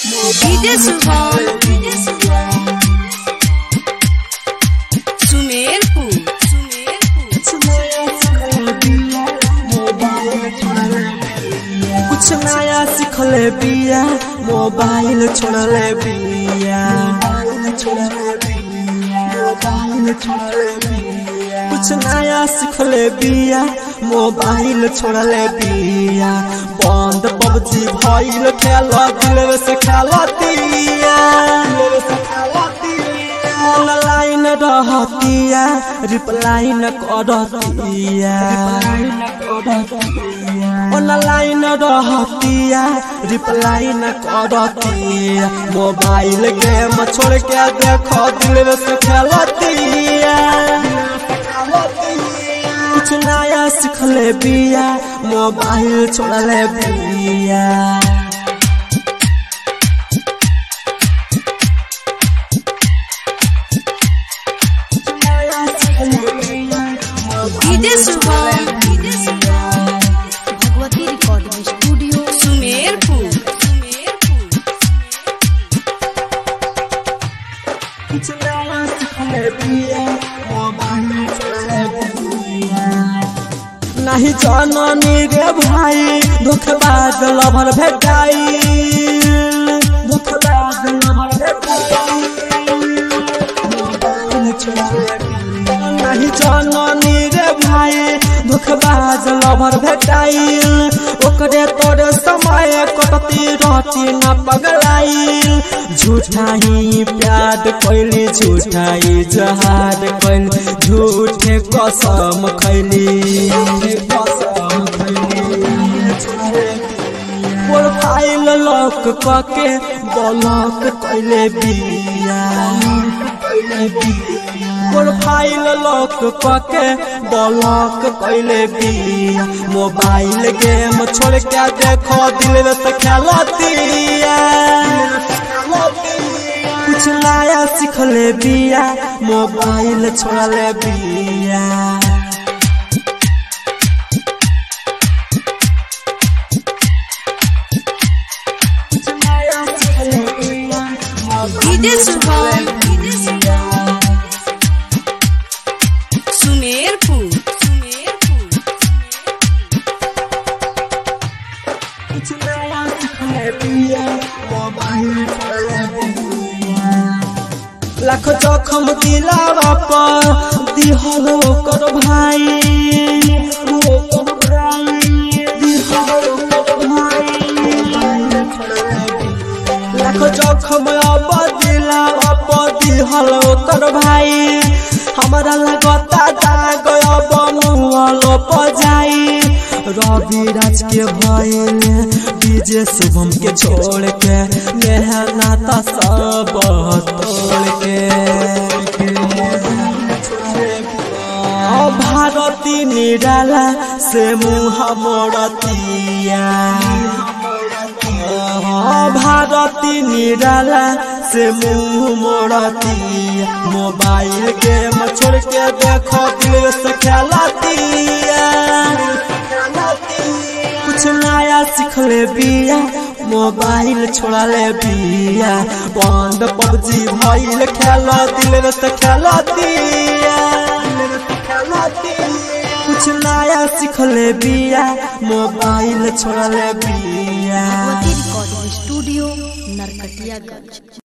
DJ Shubham Sumerpur कुछ नया सिखले बिया मोबाइल छोड़ले बिया कुछ नया सिखले बिया मोबाइल छोड़ले बिया बंद पबजी भइल खेल दिल से खेलतिया ऑनलाइन रहतिया रिप्लाई न करतिया ऑनलाइन रहतिया रिप्लाई न करतिया मोबाइल गेम छोड़ के देखो दिल से खेलतिया कुछ नया सिखले बिया मोबाइल छोड़ले बिया DJ Shubham Bhagwati recording studio Sumerpur कुछ नया सिखले बिया मोबाइल छोड़ले बिया नहीं जाननी रे भाई धोखेबाज लभर भेटाई धोखेबाज लभर भेटाई मोबाइल छोड़ले बिया नहीं जाननी रे भाई धोखेबाज लभर भेटाइल ओकरे तोरे समय कटती रहती न पगलाइल झूठा ही प्यार कैली झूठा ही जहार कैली झूठे कसम खैली कसम प्रोफाइल लॉक कके ब्लॉक कैले बिया प्रोफाइल लॉक कके ब्लॉक कैले बिया मोबाइल गेम छोड़ के देखो दिल से खेलतिया कुछ नया सिखले बिया मोबाइल छोड़ले बिया डीजे शुभम सुमेरपुर लाख जखम दिलावा पर दिहल ओकर भाई ओकर भाई दिहल ओकर भाई लाख जखम अब दिलावा पर दिहल ओकर भाई हमरा लगता दाग अब मुहल पर जाई रवि राज के भइल डीजे शुभम के छोड़ के मेहनत सब तोड़ के भारती निराला से मुँह मोड़तिया भारती निराला से मुँह मोड़तिया मोबाइल गेम छोड़ के देखो दिल से खेलतिया कुछ नया सिखले बिया मोबाइल छोड़ले बिया बंद पबजी भइल खेल दिल से खेलतिया कुछ नया सिखले बिया मोबाइल छोड़ले बिया भगवती रिकॉर्डिंग स्टूडियो नरकटियागंज